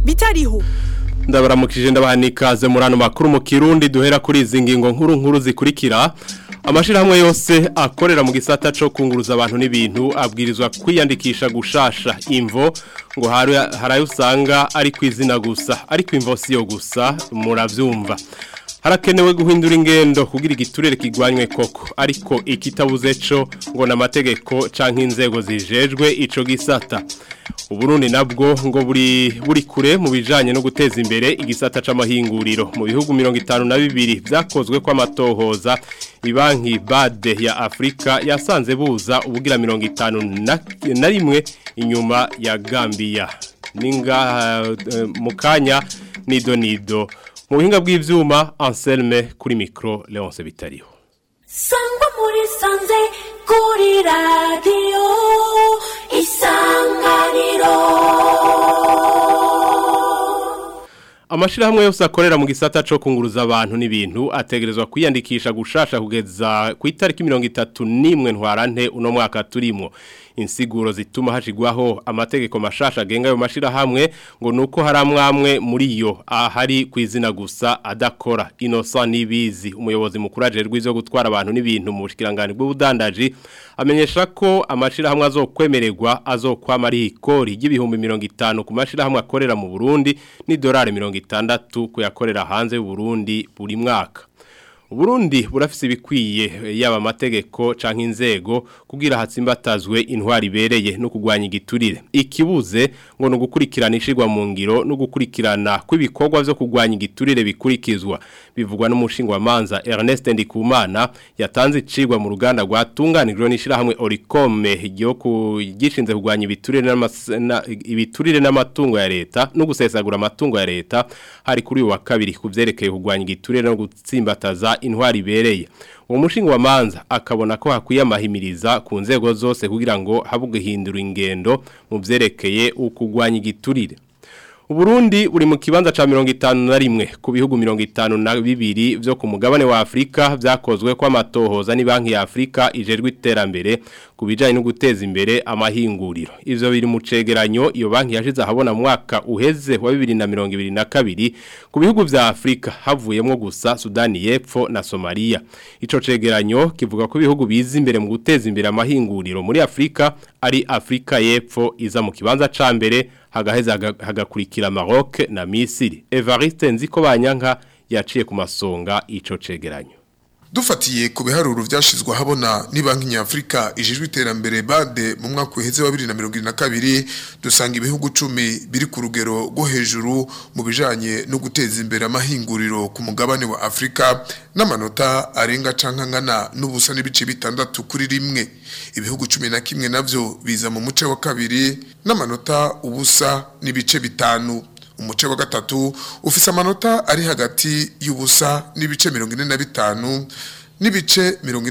bitariho ndabaramukije ndabaha n'ikaze muri ano makuru mu kirundi duhera kuri izi ngingo nkuru nkuru zikurikira amashyirahamwe yose akorera mu gisata cyo kunguruza abantu n'ibintu abwirizwa kwiyandikisha gushasha imvo ngo hari ayo usanga ari ku izina gusa ariko imvo si yo gusa murabyumva harakenewe guhindura ingendo kugira igiturire kigwanywe koko ariko ikitabuze cyo ngo n'amategeko cyangwa inzego zijejwe icyo gisata uburundi nabwo ngo buri buri kure mu bijanye no guteza imbere igisata c'amahinguriro mu bihugu 52 byakozwe kwa matohoza ibanki bade ya Afrika yasanze buza ubugira 50 na rimwe inyuma ya Gambia ninga uh, mukanya nido nido mu buhinga bw'ivyuma Anselme kuri micro Leonce Bitariho Sangwa muri sanze kuri radio isanganiro Amashirahamwe yose akorera mu gisata cyo kunguruza abantu n'ibintu ategerezwa kwiyandikisha gushasha kugeza ku itariki 31 ntwarante uno mwaka turimo insiguro zituma hashigwaho amategeko mashasha agenga ayo mashirahamwe ngo nuko hari amwamwe muri yo ahari ku izina gusa adakora Innocent Nibizi umuyobozi mukuru ajerwe izo gutwara abantu n'ibintu mu bushikiranganje bw'ubudandaji amenyesha ko amashirahamwe azokwemererwa azokwama ari ikori y'ibihumbi 50 ku mashirahamwe akorera mu Burundi ni dolari 60 kuyakorera hanze y'u Burundi buri mwaka Burundi burafise ibikwiye yaba amategeko canke inzego kugira hatsimbatazwe intwari bereye no kugwanya igiturire ikibuze ngo no gukurikirana ishirwa mu ngiro no gukurikirana kw'ibikorwa byo kugwanya igiturire bikurikizwa bivugwa n'umushingwa manza Ernest Ndikumana yatanze icirwa mu ruganda rwatunganijwe n'ishirahamwe Oricome ryo kugishinze kugwanya ibiturire ibiturire n'amatungo ya leta no gusesagura amatungo ya leta hari kuri uyu wa kabiri kuvyerekeye kugwanya igiturire no gutsimbataza intwari ibereye uwo mushinga wa manza akabona ko hakwiye amahimiriza ku nzego zose kugira ngo habuge hindura ingendo mu byerekeye ukugwanya igiturire Uburundi uri mu kibanza ca 51 ku bihugu 52 byo ku mugabane wa Afrika byakozwe kwa matohoza ni banki ya Afrika ijerwe iterambere kubijanye no guteza imbere amahinguriro ivyo biri mu cegeranyo iyo banki yashize ahabona mu mwaka uheze wa 2022 ku bihugu vya Afrika havuyemo gusa Sudani y'Epfo na Somalia ico cegeranyo kivuga ko ibihugu biza imbere mu guteza imbere amahinguriro muri Afrika ari Afrika y'Epfo iza mu kibanza ca mbere hagaheza hagakurikira Maroc na Misiri Evariste Nziko banyanka yaciye ku masonga ico cegeranyo dufatiye ku biharuro byashizwe habona ni banki nyafrika ijijwe iterambere bade mu mwaka uheze wa 2022 dusanga ibihugu 10 biri ku rugero rwo hejuru mu bijanye no guteza imbere amahinguriro ku mugabane wa Afrika n'amanota arenga cankangana n'ubusa n'ibice bitandatu kuri rimwe ibihugu 11 navyo biza mu muce wa kabiri n'amanota ubusa n'ibice bitanu umuce wa gatatu ufise amanota ari hagati y'ubusa n'ibice 45 n'ibice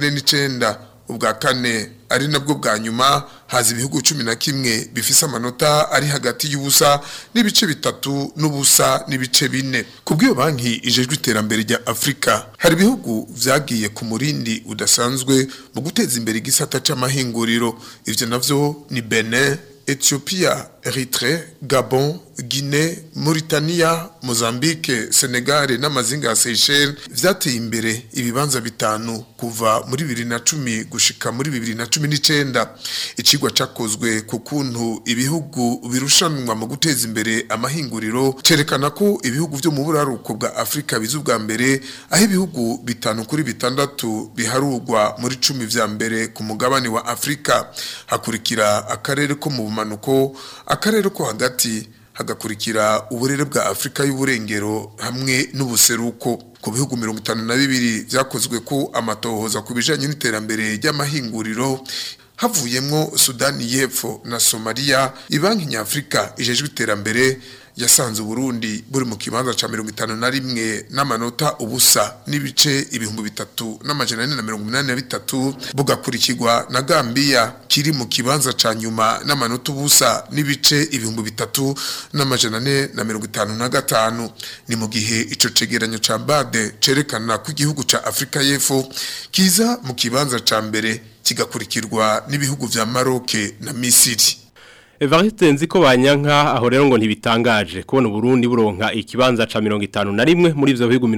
49 ubwa kane ari nabwo bwa nyuma haza ibihugu 11 bifise amanota ari hagati y'ubusa n'ibice bitatu n'ubusa n'ibice bine kubw'iyo banki ijejwe iterambere rya Afrika hari ibihugu vyagiye ku murindi udasanzwe mu guteza imbere igisata c'amahinguriro ivyo navyo ni Benin Ethiopia, Eritrea, Gabon, Guinée, Mauritania, Mozambique, Senegal n'amazinga ya Seychelles vyateye imbere ibibanza bitanu kuva muri 2010 gushika muri 2019 icigwa cakozwe ku kuntu ibihugu birushanwa mu guteza imbere amahinguriro cerekana ko ibihugu vyo mu buraruko bwa Afrika bizu bwa mbere aho ibihugu bitanu kuri bitandatu biharurwa muri 10 vya mbere ku mugabane wa Afrika hakurikira akarere ko mu bumanuko akarere ko hagati hagakurikira uburere bwa Afrika y'uburengero hamwe n'ubuseruko ku bihugu 52 vyakozwe ko amatohoza ku bijanye n'iterambere ry'amahinguriro havuyemwo Sudani y'Epfo na Somalia ibanki nyafrika ijejwe iterambere yasanze Burundi buri mu kibanza ca 51 n'amanota ubusa n'ibice ibihumbi bitatu n'amajana ane na mirongo inani na bitatu bugakurikirwa na Gambia kiri mu kibanza ca nyuma n'amanota ubusa n'ibice ibihumbi bitatu n'amajana ane na mirongo itanu na gatanu ni mu gihe ico cegeranyo ca Bade cerekana ko igihugu ca Afrika y'Epfo kiza mu kibanza ca mbere kigakurikirwa n'ibihugu vya Maroc na Misiri Evariste nziko banyanka aho rero ngo ntibitangaje kubona Burundi buronka ikibanza ca 51 muri ivyo bihugu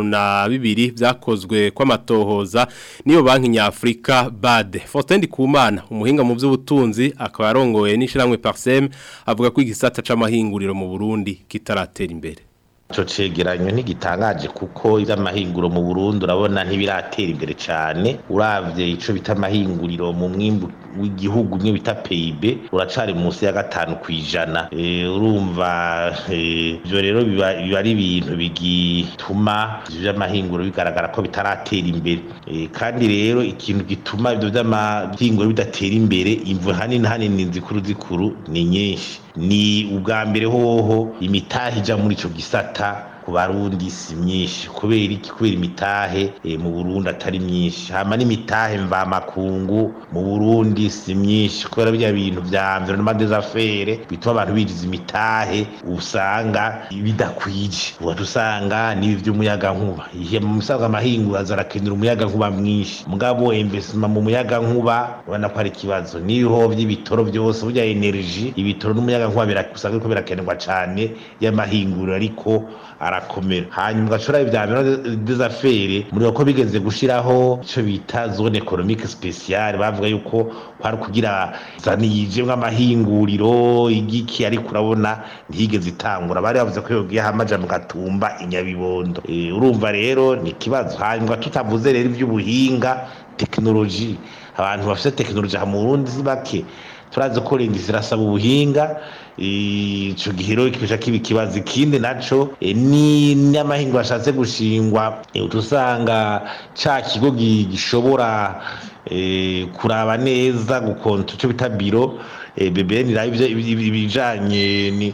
52 vyakozwe kw'amatohoza niyo banki nyafrika BAD Fortendi Kumana umuhinga mu vy'ubutunzi akaba yarongoye n'ishiramwe Parsem avuga ko igisata c'amahinguriro mu Burundi kitaratera imbere Ico cegeranyo ntigitangaje kuko ivy'amahinguro mu Burundi urabona ntibiratera imbere cane uravye ico bita amahinguriro mu mwimbu w'igihugu nye bita PIB uracari munsi ya gatanu kwijana e, urumva ivyo e, rero biba ari ibintu bigituma ivyo vy'amahinguro bigaragara ko bitaratera imbere e, kandi rero ikintu gituma ivyo vy'amahinguro bidatera imbere imvu hanini hanini zikuru zikuru ni nyinshi ni ubwa mbere hoho imitahe ija muri ico gisata ku barundi si myinshi kubera iki kubera imitahe e, mu Burundi atari myinshi hama n'imitahe mva makungu mu Burundi si myinshi kubera bya bintu vya environnement des affaires bituma abantu bijiza imitahe usanga bidakwije uwa usanga nibi vy'umuyaga nkuba ihe mu musaga amahingu azarakenera umuyaga nkuba mwinshi mugabo investment mu muyaga nkuba ubona ko ari kibazo niho vy'ibitoro byose burya energy ibitoro n'umuyaga nkuba birakusanga ko birakenerwa cane y'amahinguriro ariko arakomera hanyuma ugashora ibya des affaires muri ko bigeze gushiraho ico bita zone économique spéciale bavuga yuko kwari kugira zani yijemwe amahinguriro igiki ariko urabona ntiyigeze itangura bari bavuze ko yogiye hamaja mu gatumba inyabibondo e, urumva rero ni kibazo hanyuma tutavuze rero ivy'ubuhinga technologie abantu bafite technologie ha mu Burundi bake turazi ko rindi zirasaba ubuhinga ico gihero kibisha kibi kibazo ikindi naco ni n'amahingo ashatse gushingwa utusanga ca kigo gishobora kuraba neza gukonta ico bita biro BBN ibijanye ni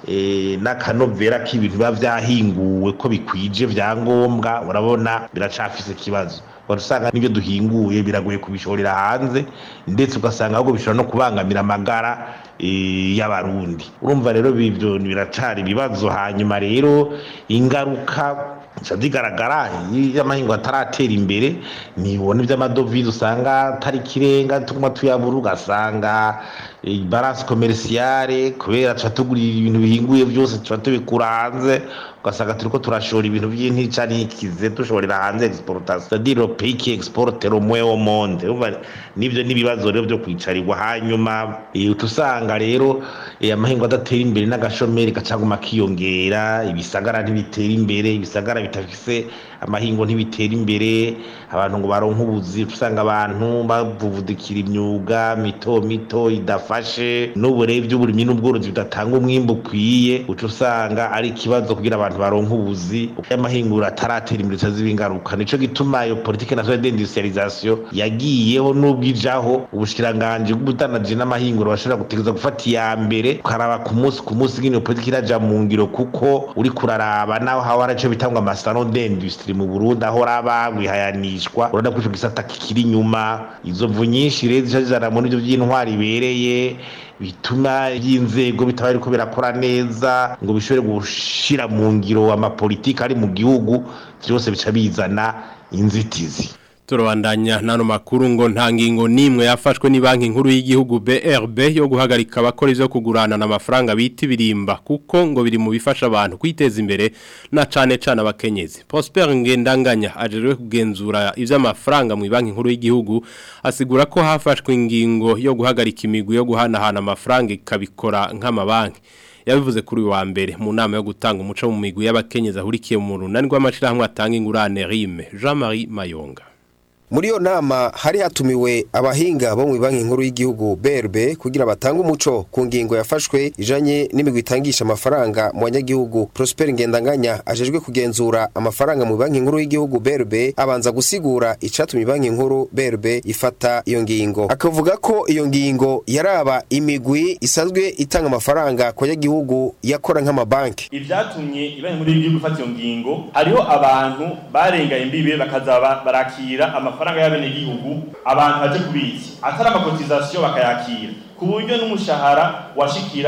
n'akanovera k'ibintu biba vyahinguwe ko bikwije vyangombwa urabona biracafise ikibazo usanga n'ibyo duhinguye biragoye kubishorera hanze ndetse ugasanga ahubwo bishobora no kubangamira amagara y'abarundi urumva rero bivyo biracari ibibazo hanyuma rero ingaruka zigaragara iyo amahingo ataratera imbere nibona iby'amadovize usanga atari ikirenga tuguma tuyabura ugasanga balance commerciale kubera tuba tugurira ibintu bihinguye byose tuba tubikura hanze ugasanga turiko turashora ibintu by'intica n'ikize dushorera hanze exportation c'est-à-dire le pays qui exporte le moins au monde nivyo n'ibibazo rero byo kwicarirwa hanyuma utusanga rero amahingo adatera imbere n'agashomeri gacaguma kiyongera ibisagara ntibitera imbere ibisagara bitafise amahingo ntibitera imbere abantu ngo baronke ubuzi usanga abantu bavuvudikira imyuga mito mito idafashe n'uburere by'uburimyi n'ubworozi bidatanga umwimbu ukwiye uca usanga ari ikibazo kugira abantu baronke ubuzi y'amahinguro ataratera imbere itaziba ingaruka nico gituma iyo politike nationale d'industrialisation yagiyeho n'ubwo ijaho ubushikiranganji bw'ubutanaji n'amahinguro bashobora gutegereza gufata iya mbere ukaraba ku munsi ku munsi ngene iyo politike iraja mu ngiro kuko uri kuraraba naho hawa haraco bitangwa amasano d'industrie mu Burundi aho raba wihayanishwa urabona ko ico gisata kikiri inyuma izo mvu nyinshi rero zica zizana muri ivyo vy'intwari ibereye bituma y'inzego bitaba ariko birakora neza ngo bishobore gushira mu ngiro amapolitiki ari mu gihugu byose bica bizana inzitizi turabandanya nano makuru ngo nta ngingo nimwe yafashwe ni banki nkuru y'igihugu BRB yo guhagarika abakora ivyo kugurana n'amafaranga bita ibirimba kuko ngo biri mu bifasha abantu kwiteza imbere na cane cane abakenyezi Prosper Ngendanganya ajerewe kugenzura ivy'amafaranga mu banki nkuru y'igihugu asigura ko hafashwe ingingo yo guhagarika imigwi yo guhanahana amafaranga ikabikora nk'amabanki yabivuze kuri wa mbere mu nama yo gutanga umuco mu migwi y'abakenyezi ahurikiye mu runani rw'amashirahamwe atanga ingurane Rime Jean-Marie Mayonga muri iyo nama hari hatumiwe abahinga bo mu banki nkuru y'igihugu BRB kugira batange umuco ku ngingo yafashwe ijanye n'imigwi itangisha amafaranga mu banyagihugu Prosper Ngendanganya ajejwe kugenzura amafaranga mu banki nkuru y'igihugu BRB abanza gusigura icatumye banki nkuru BRB ifata iyo ngingo akavuga ko iyo ngingo yaraba imigwi isanzwe itanga amafaranga ku banyagihugu yakora nk'amabanki ivyatumye ibanki nkuru y'igihugu ifata iyo ngingo hariho abantu barengaye imbibe bakaza barakira amafaranga amafaranga y'abenegihugu abantu baje kubitsa atari amakotizasiyo bakayakira ku buryo n'umushahara washikira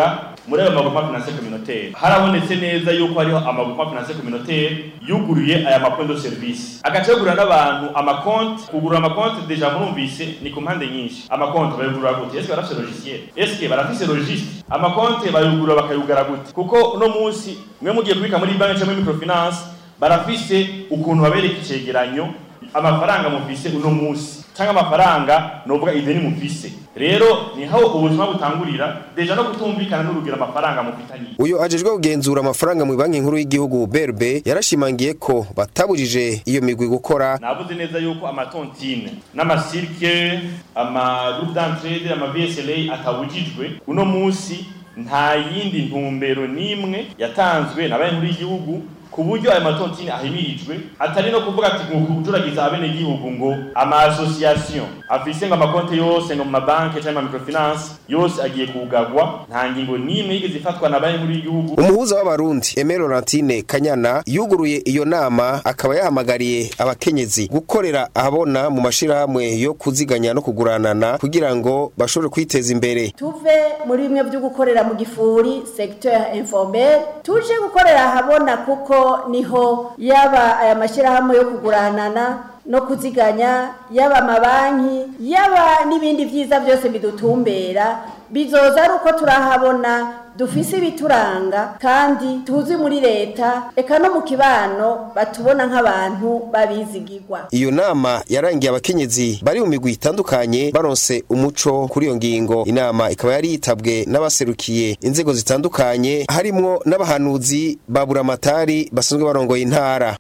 muri ayo maguruma financier communautaire harabonetse neza yuko hariho amaguruma financier communautaire yuguruye aya makonti de service agace yugurura n'abantu amakonti kugurura amakonti deja murumvise ni ku mpande nyinshi amakonti bayugurura gute eske barafise logiciel eske barafise registre amakonti bayugurura bakayugara gute kuko uno munsi mwe mugiye kubika muri banki cyangwa muri microfinance barafise ukuntu babereka icegeranyo amafaranga mufise uno munsi cyangwa amafaranga novuga ideni mufise rero ni hawo ubuzima butangurira deja no kutumvikana n'urugero amafaranga mufitanye uyu ajejwe kugenzura amafaranga mu banki nkuru y'igihugu BRB yarashimangiye ko batabujije iyo migwi gukora navuze neza yuko amatontine n'amasirke ama groupe d'entraide ama VSLA atabujijwe uno munsi nta yindi ntumbero n'imwe yatanzwe na banki nkuru y'igihugu ku buryo ayo matontine ahimirijwe atari no kuvuga ati ngo kujuragiza abene gihugu ngo ama association afise ngo amakonte yose ngo mu mabanki cyangwa mu microfinance yose agiye kugagwa nta ngingo n'imwe yigeze ifatwa na banki nkuru y'igihugu umuhuza w'abarundi Aimé Laurentine Kanyana yuguruye iyo nama akaba yahamagariye abakenyezi gukorera ahabona mu mashirahamwe yo kuziganya no kuguranana kugira ngo bashobore kwiteza imbere tuve muri bimwe byo gukorera mu gifuri secteur informel tuje gukorera ahabona kuko niho yaba aya mashyirahamwe yo kuguranana no kuziganya yaba amabanki yaba n'ibindi byiza byose bidutumbera bizoza ari uko turahabona dufise ibituranga kandi tuzi muri leta eka no mu kibano batubona nk'abantu babizigirwa iyo nama yarangiye abakenyezi bari mu migwi itandukanye baronse umuco kuri iyo ngingo inama ikaba yari yitabwe n'abaserukiye inzego zitandukanye harimwo n'abahanuzi ba buramatari basanzwe barongoye intara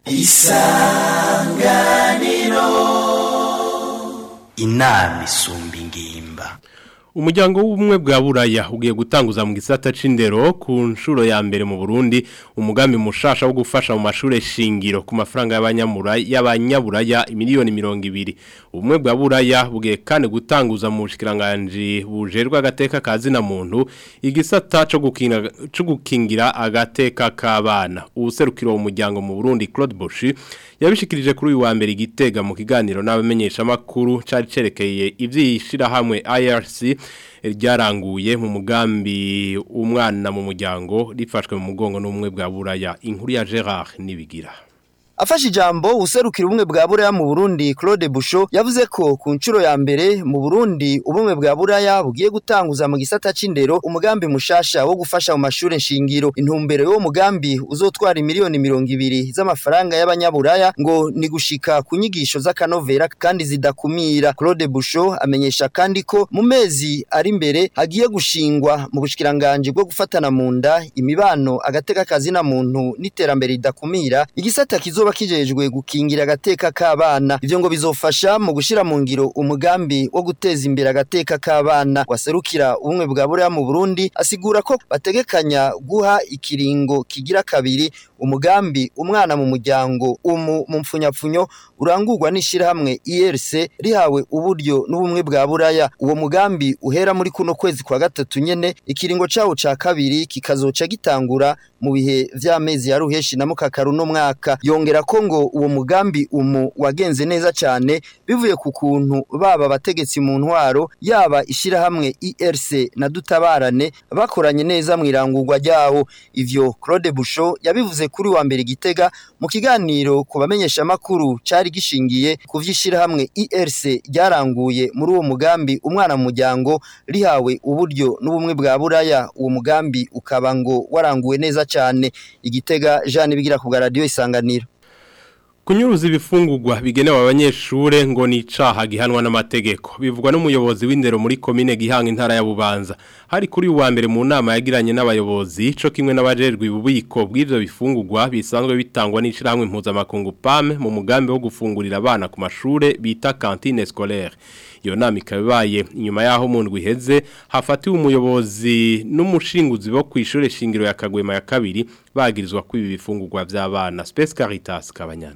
inama isumba ingimba Umuryango w'ubumwe bwa Buraya ugiye gutanguza mu gisata c'indero ku nshuro ya mbere mu Burundi umugambi mushasha wo gufasha mu mashure shingiro ku mafaranga y'abanyamuraya y'abanyaburaya miliyoni 200 ubumwe bwa Buraya bugiye kandi gutanguza mu bushikiranganje bujerwa agateka kazi na muntu igisata co gukingira co gukingira agateka kabana ubuserukiro umuryango mu Burundi Claude Boshi yabishikirije kuri uyu wa mbere igitega mu kiganiro n'abamenyesha makuru cari cerekeye ivyishira hamwe IRC ryaranguye mu mugambi umwana mu muryango rifashwe mu mugongo n'umwe bwa buraya inkuru ya Gerard nibigira Afashe ijambo userukira ubumwe bwa Buraya mu Burundi Claude Busho yavuze ko ku nshuro ya mbere mu Burundi ubumwe bwa Buraya bugiye gutanguza mu gisata c'indero umugambi mushasha wo gufasha mu mashure nshingiro intumbero y'uwo mugambi uzotwara miliyoni mirongo ibiri z'amafaranga y'abanyaburaya ngo ni gushika ku nyigisho z'akanovera kandi zidakumira Claude Busho amenyesha kandi ko mu mezi ari imbere hagiye gushingwa mu bushikiranganje bwo gufatana mu nda imibano agateka kazi na muntu n'iterambere ridakumira igisata kizoba kijejwe gukingira agateka k'abana ivyo ngo bizofasha mu gushira mu ngiro umugambi wo guteza imbere agateka k'abana waserukira ubumwe bwa Buraya mu Burundi asigura ko bategekanya guha ikiringo kigira kabiri umugambi umwana mu muryango umu mu mfunyapfunyo urangurwa n'ishirahamwe IRC rihawe uburyo n'ubumwe bwa Buraya uwo mugambi uhera muri kuno kwezi kwa gatatu nyene ikiringo cawo ca kabiri kikazoca gitangura mu bihe vy'amezi ya ruheshi na mukakaru no mwaka yongera ko ngo uwo mugambi umu wagenze neza cyane bivuye ku kuntu baba abategetsi mu ntwaro yaba ishirahamwe IRC na dutabarane bakoranye neza mu irangurwa ryawo ivyo Claude Busho yabivuze kuri wa mbere gitega mu kiganiro ku bamenyesha makuru cari gishingiye ku vy'ishirahamwe IRC ryaranguye muri uwo mugambi umwana mu muryango rihawe uburyo n'ubumwe bwa Buraya uwo mugambi ukaba ngo waranguwe neza cyane igitega Jean bigira ku radio isanganiro Kunyuruza ibifungurwa bigenewe abanyeshure ngo ni icaha gihanwa n'amategeko bivugwa n'umuyobozi w'indero muri komine gihanga intara ya Bubanza hari kuri uwa mbere mu nama yagiranye n'abayobozi co kimwe n'abajejwe ububiko bw'ivyo bifungurwa bisanzwe bitangwa n'ishirahamwe mpuzamakungu PAM mu mugambi wo gufungurira abana ku mashure bita cantine scolaire iyo nama ikabaye inyuma yaho mu ndwi iheze hafatiwe umuyobozi n'umushinguzi bo kw'ishure shingiro ya Kagwema ya kabiri bagirizwa kwiba ibifungurwa vy'abana Space Caritas Kabanyana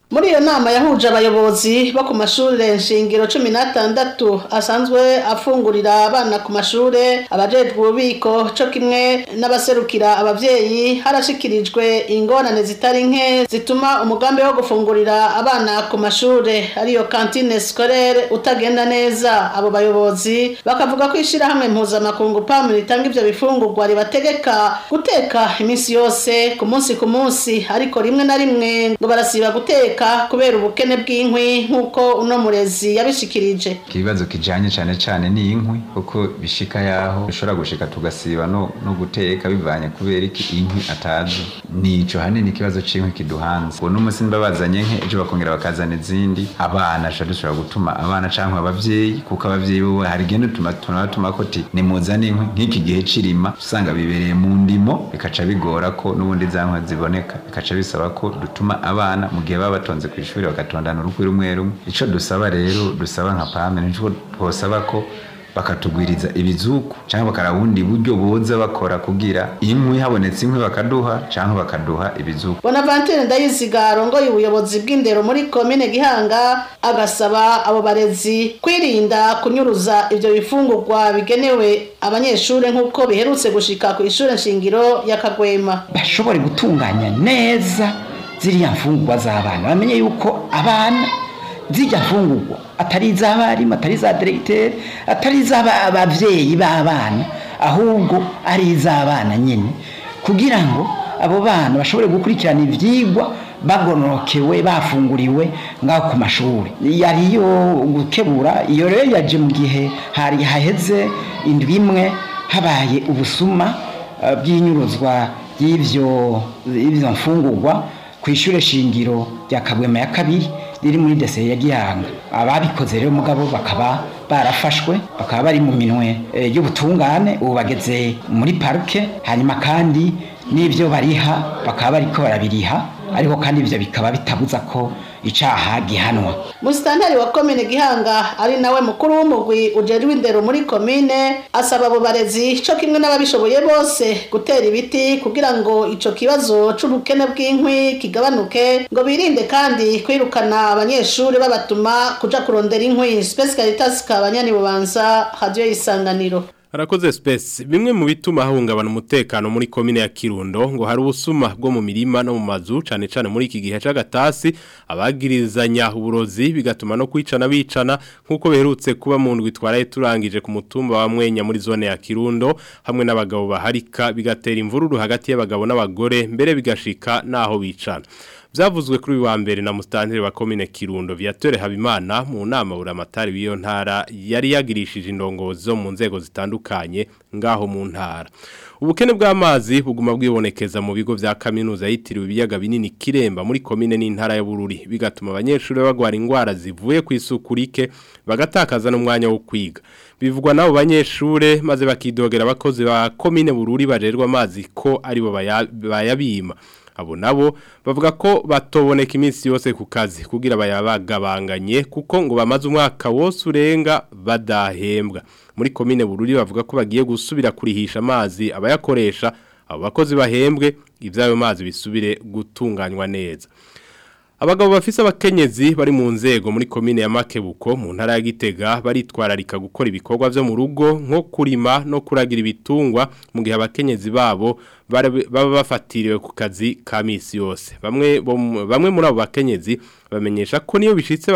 muri iyo nama yahuje abayobozi bo ku mashuri nshingiro cumi n'atandatu asanzwe afungurira abana ku mashuri abajejwe ububiko co kimwe n'abaserukira abavyeyi harashikirijwe ingorane zitari nke zituma umugambi wo gufungurira abana ku mashuri ariyo kantine scolaire utagenda neza abo bayobozi bakavuga ko ishirahamwe mpuzamakungu pamu ritanga ivyo bifungurwa ribategeka guteka iminsi yose ku munsi ku munsi ariko rimwe na rimwe ngo barasiba guteka kubera ubukene bw'inkwi nk'uko uno murezi yabishikirije ikibazo kijanye cane cane ni inkwi kuko bishika yaho bishobora gushika tugasiba no, no guteka bivanye kubera iki inkwi atazi nico hanini ikibazo c'inkwi kiduhanze uno musi babazanye nke ejo bakongera bakazana izindi abana ca dushobora gutuma abana canke abavyeyi kuko abavyeyi bo hari igihe tuma tunabatuma ko ti nimuzane inkwi nk'iki gihe cirima usanga bibereye mu ndimo bikaca bigora ko n'ubundi za nkwi ziboneka bikaca bisaba ko dutuma abana mu gihe baba batonze ku ishuri bagatondana urukwi rumwe rumwe ico dusaba rero dusaba nka pame nico twosaba ko bakatugwiriza ibizuku cyangwa bakaraba ubundi buryo boza bakora kugira inkwi habonetse inkwi bakaduha cyangwa bakaduha ibizuku bonaventure ndayiziga arongoye ubuyobozi bw'indero muri komine gihanga agasaba abo barezi kwirinda kunyuruza ivyo bifungurwa bigenewe abanyeshuri nk'uko biherutse gushika ku ishuri nshingiro ya kagwema bashobore gutunganya neza ziriya mfungurwa z'abana bamenye yuko abana zijya mfungurwa atari iz'abarimu atari iza diregiteri atari iz'ababyeyi b'abana ahubwo ari iz'abana nyine kugira ngo abo bana bashobore gukurikirana ibyigwa bagorokewe bafunguriwe ngaho ku mashuri yariyo gukebura iyo rero yaje mu gihe hari haheze indwi imwe habaye ubusuma bw'inyuruzwa y'ibyo mfungurwa ku ishuri shingiro rya kabwema ya kabiri riri muri dese ya gihanga ababikoze rero mugabo bakaba barafashwe bakaba bari mu minwe y'ubutungane ubu bageze muri parike hanyuma kandi n'ibyo bariha bakaba bariko barabiriha ariko kandi ibyo bikaba bitabuza ko icaha gihanwa musitanteri wa komine gihanga ari nawe mukuru w'umugwi ujejwe indero muri komine asaba abo barezi co kimwe n'ababishoboye bose gutera ibiti kugira ngo ico kibazo c'ubukene bw'inkwi kigabanuke ngo birinde kandi kwirukana abanyeshuri babatuma kuja kurondera inkwi Space Caritas kabanyani bubanza radio isanganiro Harakoze space bimwe mu bituma hahungabana umutekano muri komine ya Kirundo ngo hari ubusuma bwo mu mirima no mu mazu cane cane muri iki gihe c'agatasi abagirizanya uburozi bigatuma no kwicana bicana nkuko beherutse kuba mu ndwi twaraye turangije ku mutumba wa Mwenya muri zone ya Kirundo hamwe n'abagabo baharika bigatera imvururu hagati y'abagabo n'abagore mbere bigashika naho bicana Vyavuzwe kuri wa mbere na mustantire wa komine Kirundo Viateur Habimana mu nama uramatari w'iyo ntara yari yagirishije indongozi zo mu nzego zitandukanye ngaho mu ntara. Ubukene bw'amazi buguma bwibonekeza mu bigo vya kaminuza yitiriwe ibiyaga binini Kiremba muri komine n'intara ya Bururi bigatuma abanyeshuri bagwara ingwara zivuye ku isuku rike bagatakaza n'umwanya wo kwiga. Bivugwa nabo banyeshure maze bakidogera abakozi ba komine Bururi bajerwa amazi ko aribo bayabima. abo nabo bavuga ko batoboneka iminsi yose ku kazi kugira bayabagabanganye kuko ngo bamaze umwaka wose urenga badahembwa muri komine bururi bavuga ko bagiye gusubira kurihisha amazi abayakoresha abo bakozi bahembwe iby'ayo mazi bisubire gutunganywa neza Abagabo bafise abakenyezi bari mu nzego muri komine ya Makebuko mu ntara ya Gitega baritwararika gukora ibikorwa vyo mu rugo nko kurima no kuragira ibitungwa mu gihe abakenyezi babo baba bafatiriwe ku kazi ka misi yose bamwe bamwe muri abo bakenyezi bamenyesha ko niyo bishitse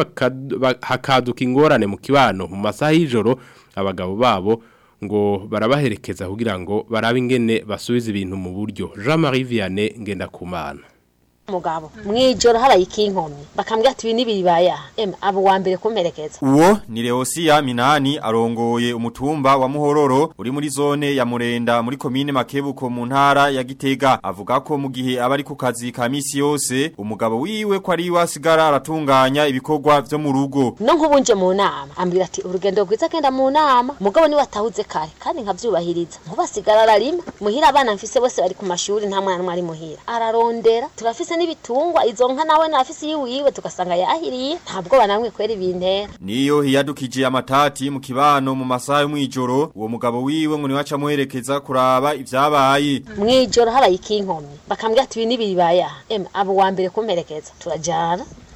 hakaduka ingorane mu kibano mu masaha y'ijoro abagabo babo ngo barabaherekeza kugira ngo barabe ingene basubiza ibintu mu buryo Jean Marie Vianney Ngendakumana mugabo mwijoro haraye ikinkomyi bakambwira ati ibi nibibaya em abo wa mbere kumerekeza uwo ni Leosia Minani arongoye umutumba wa Muhororo uri muri zone ya Murenda muri komine Makebuko mu ntara ya Gitega avuga ko mu gihe abari ku kazi ka misi yose umugabo wiwe ko ari wasigara aratunganya ibikorwa vyo mu rugo no nkubunje mu nama ambwira ati urugendo rwiza genda mu nama mugabo ni watahuze kare kandi nkavyubahiriza nkubasigara ararima muhira abana mfise bose bari ku mashuri nta mwana mwari muhira ararondera turafise n'ibitungwa izo nka nawe nafisi yiwiwe tugasanga yahiriye ntabwo banamwe kwera ibintera niyo hiyadukije amatati mu kibano mu masaha yo mwijoro uwo mugabo wiwe ngo niwaca muherekeza kuraba ivyabaye mwijoro haraye ikinkomyi bakambwira ati ibi nibibaya em abo wa mbere kumperekeza turajana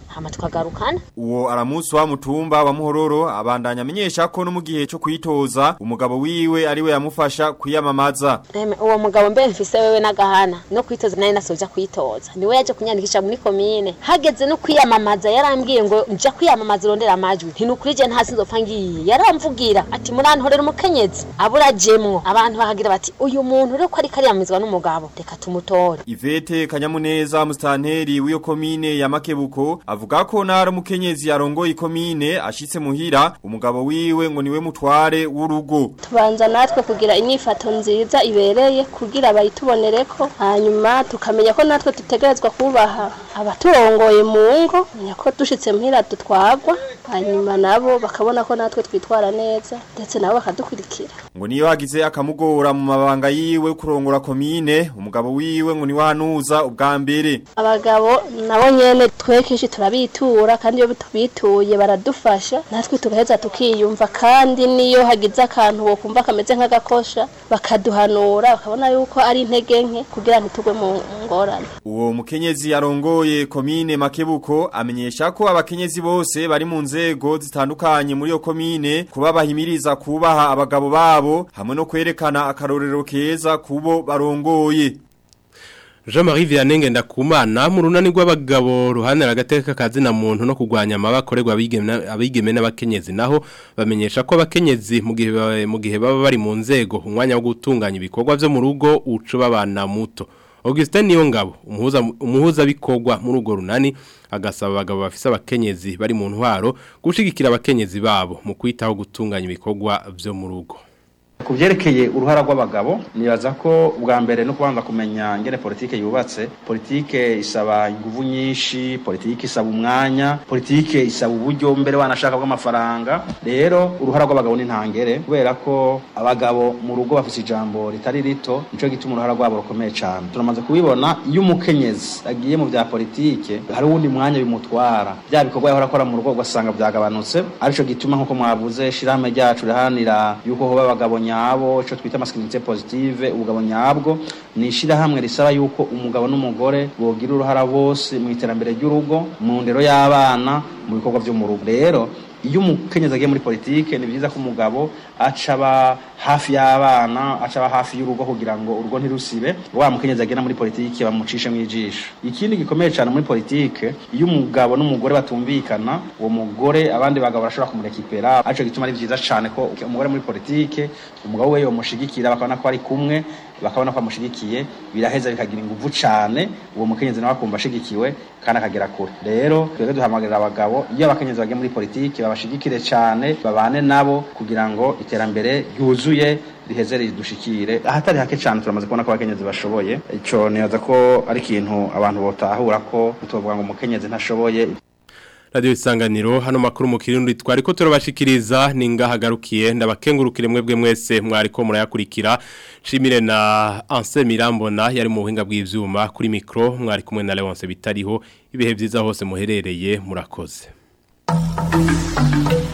hama tukagarukana Uwo aramusi wa mutumba wa muhororo abandanya amenyesha ko no mu gihe cyo kwitoza umugabo wiwe ariwe yamufasha kwiyamamaza. Eme, uwo mugabo mbe mfise wewe n'agahana no kwitoza nari nasoja kwitoza niwe yaje kunyandikisha muri komine hageze no kwiyamamaza yarambwiye ngo nja kwiyamamaza irondera amajwi ntinukurije ntasi nzopfa ngiye yaramvugira ati murantorera umukenyezi abura jemwo abantu bahagira bati uyu muntu rero ko ari kariyamizwa n'umugabo reka tumutore Ivete Kanyamuneza mustanteri w'iyo komine ya Makebuko avuga ko nara mukenyezi yarongoye ikomine ashitse muhira umugabo wiwe ngo niwe mutware w'urugo. tubanza natwe kugira inyifato nziza ibereye kugira bayitubonereko hanyuma tukamenya ko natwe dutegerezwa kubaha abaturongoye mu ngo menya ko dushitse muhira dutwagwa hanyuma nabo bakabona ko natwe twitwara neza ndetse nabo bakadukurikira Ngo niyo hagize akamugora mu mabanga yiwe kurongora komine umugabo wiwe ngo niwanuza ubwa mbere. abagabo nabo nyene twekeshi turabitura kandi iyo tubituye baradufasha natwe tugaheza tukiyumva kandi niyo hagize akantu wokumva kameze nk'agakosha bakaduhanura bakabona yuko ari intege nke kugira ntitugwe mu ngorane Uwo mukenyezi yarongoye komine Makebuko amenyesha ko abakenyezi bose bari mu nzego zitandukanye muri yo komine kuba bahimiriza kubaha abagabo babo hamwe no kwerekana akarorero keza kubo barongoye. Jean-Marie Vianney ndakumana mu runani rw'abagabo ruhanira agateka kazina muntu no kugwanya amabakorerwa abigeme abigeme n'abakenyezi naho bamenyesha ko abakenyezi mu gihe ba- mu gihe baba bari mu nzego umwanya wo gutunganya ibikorwa byo mu rugo ucu babana muto Augustin Niyongabo umuhuza umuhuza bikorwa muri urwo runani agasaba abagabo bafise abakenyezi bari mu ntwaro gushigikira abakenyezi babo mu kwitaho gutunganya ibikorwa byo mu rugo ku byerekeye uruhara rw'abagabo nibaza ko ubwa mbere no kubanza kumenya ngene politike yubatse politike isaba inguvu nyinshi politike isaba umwanya politike isaba uburyo mbere wanashaka bw'amafaranga rero uruhara rw'abagabo ni ntangere kubera ko abagabo mu rugo bafite ijambo ritari rito nico gituma uruhara rwabo rukomeye cyane turamaze kubibona iyo umukenyezi agiye mu bya politike hari uwundi mwanya bimutwara bya bikorwa yahora akora mu rugo ugasanga byagabanutse arico gituma nk'uko mwavuze shirahamwe ryacu riharanira yuko hoba abagabo nyabo ico twita masculinité positive ubugabo nyabwo ni ishirahamwe risaba yuko umugabo n'umugore bogira uruhara bose mu iterambere ry'urugo mu ndero y'abana mu bikorwa vyo mu rugo rero iyo umukenyezi agiye muri politike ni byiza ko umugabo acaba hafi y'abana acaba hafi y'urugo kugira ngo urugo ntirusibe wa mukenyezi agenda muri politike bamucishe mu ijisho ikindi gikomeye cyane muri politike iyo umugabo n'umugore batumvikana uwo mugore abandi bagabo barashobora kumurekipera arico gituma ari byiza cyane ko umugore muri politike umugabo we yomushigikira bakabona ko ari kumwe bakabona ko amushigikiye biraheza bikagira inguvu cyane uwo mukenyezi nawe akumva ashigikiwe kandi akagera kure rero twebwe duhamagarira abagabo iyo abakenyezi bagiye muri politiki babashigikire cyane babane nabo kugira ngo iterambere ryuzuye riheze ridushikire ahatari hake cyane turamaze kubona ko abakenyezi bashoboye ico nibaza ko ari ikintu abantu botahura ko tuvuga ngo umukenyezi ntashoboye Radio isanganiro hano makuru mu kirundi twari ko turabashikiriza ninga hagarukiye ndabakengurukire mwebwe mwese mwari ko murayakurikira shimire na Anse Mirambona yari mu buhinga bw'ivyuma kuri micro mwari kumwe na Leonce bitariho ibihe byiza hose muherereye murakoze